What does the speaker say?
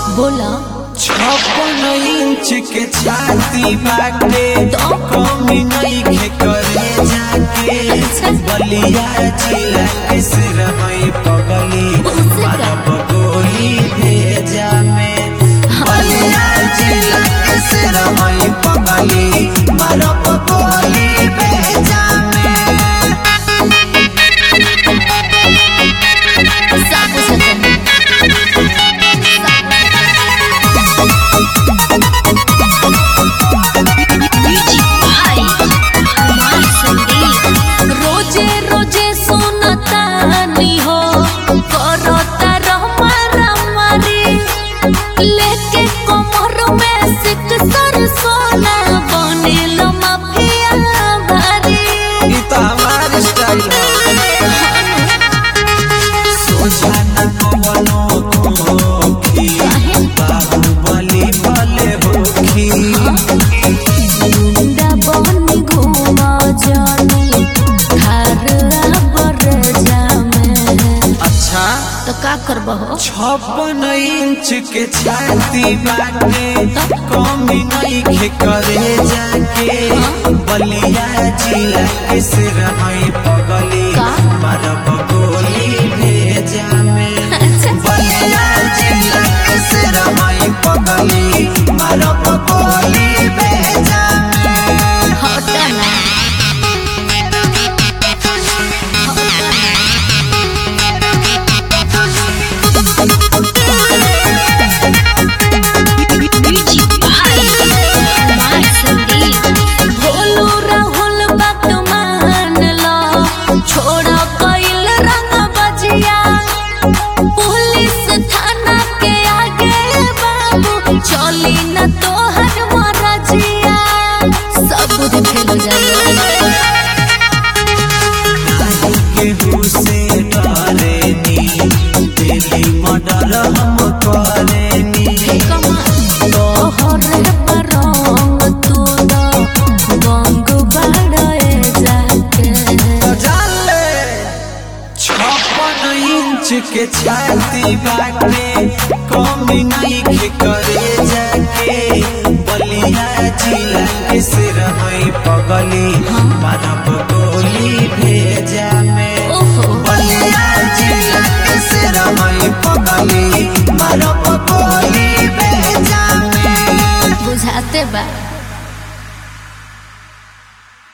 बोला छप्पन इंच के छाती बाटे कमी नइखे करे जाके बलिया जिला के सिर हई पगली मारब गोली भेजा में बलिया जिला के सिर हई पगली मारब गोली भेजा में साबु सजन रोजे रोजे सुनतानी हो करता रहमारा मारी लेके कमर में सिक सर सोना बनेल माफिया भारी ई तो हमार स्टाइल सोचा न कवनो खोखी बाहुबली भले होखी मुंडा बनी घुमा जानी घर बर जामे अच्छा तो का करबहो छप्पन इंच के छाती बाटे कमी नइखे करे जाके बलिया जिला के सिर हई पगली का? मारब गोली भेजा में बलिया जिला के सिर हई पगली मारब गोली भेजा में हटा ना भोलू राहुल बात मान लो छोड़ा कइल रंग बजिया पुलिस थाना के आगे बाबू चली न तोहर मरजिया सब बुद्धि फेल हो जाए केहू से डरेनी दिली मर्डर हम करेनी तोहर परंग तू द गंग बड़े जाके जाले छप्पन इंच के छाती बाटे कमी नइखे करे जाके बलिया जिला के सिर हई पगली मारब गोली भेजा